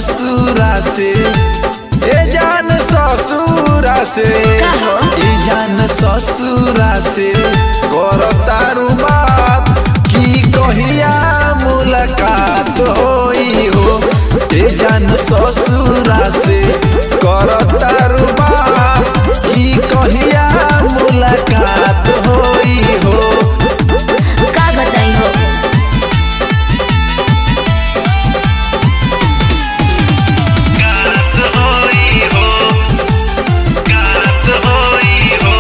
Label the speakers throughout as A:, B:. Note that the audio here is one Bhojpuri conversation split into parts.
A: ससुरा से ए जान ससुरा से
B: का हो?
A: ए जान ससुरा से कर तारू बात की कहिया मुलाकात होई हो ए जान ससुरा से कर तारू बात की कहिया मुलाकात होई हो
B: का बताई हो
A: गात होई हो गात होई हो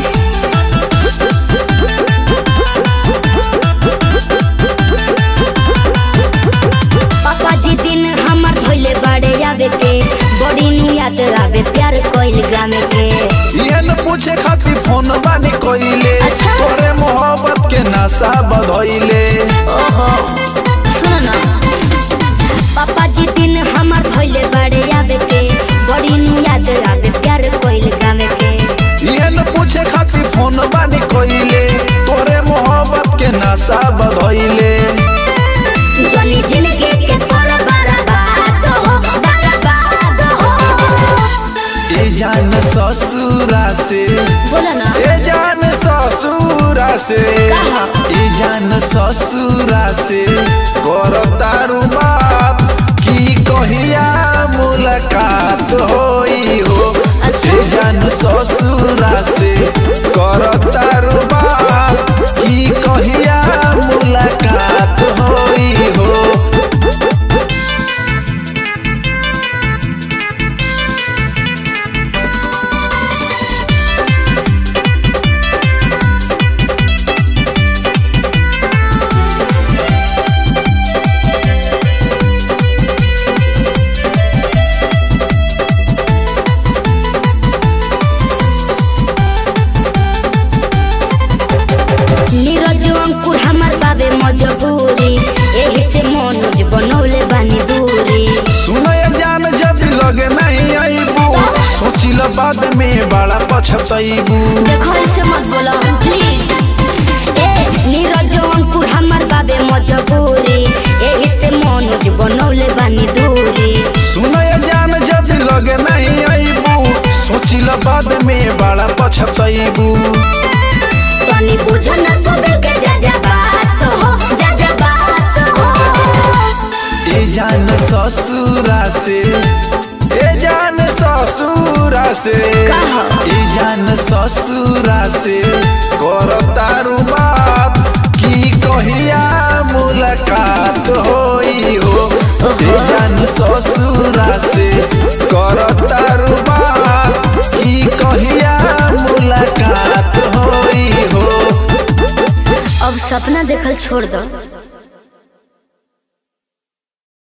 B: पापा जी दिन हमर धोइले बाड़े आवे के बड़ी नु याद आवे प्यार कोइल गामे के
A: ये न पूछे खातिर फोन बानी कोइले
B: अच्छा।
A: तोरे मोहब्बत के नशा बधइले
B: ओहो सुनो ना पापा जी दिन हमर धोइले बाड़े आवे के बड़ी नु याद आवे प्यार कोइल गामे के
A: ये न पूछे खातिर फोन बानी कोइले तोरे मोहब्बत के नशा बधइले
B: जनी जिंदगी के तोर बर्बाद हो बर्बाद हो
A: ए जान ससुरा से
B: बोला ना
A: ए जान ससुरा से
B: कहा?
A: ए जान ससुरा से कर तारू बात की कहिया मुलाकात होई हो
B: अच्छा।
A: ए जान ससुरा से कर तारू बात की कहिया मुलाकात होई हो
B: नीरज अंकुर हमर बाबे मजबूरी एही से मनोज बनौले बानी दूरी
A: सुनय जान जदि लगे नहीं आईबू सोचिल बाद में बड़ा पछतईबू
B: देखो ऐसे मत बोला प्लीज ए नीरज अंकुर हमर बाबे मजबूरी एही से मनोज बनौले बानी दूरी
A: सुनय जान जदि लगे नहीं आईबू सोचिल बाद में बड़ा पछतईबू
B: तनी बुझ ना तो दिल के जा जा बात हो जा जा बात हो
A: ए जान ससुरा से ए जान ससुरा से
B: कहा?
A: ए जान ससुरा से कर तारू बात की कहिया मुलाकात होई हो ए जान ससुरा से कर तारू बात की कहिया मुलाकात होई हो
B: अब सपना देखल छोड़ दो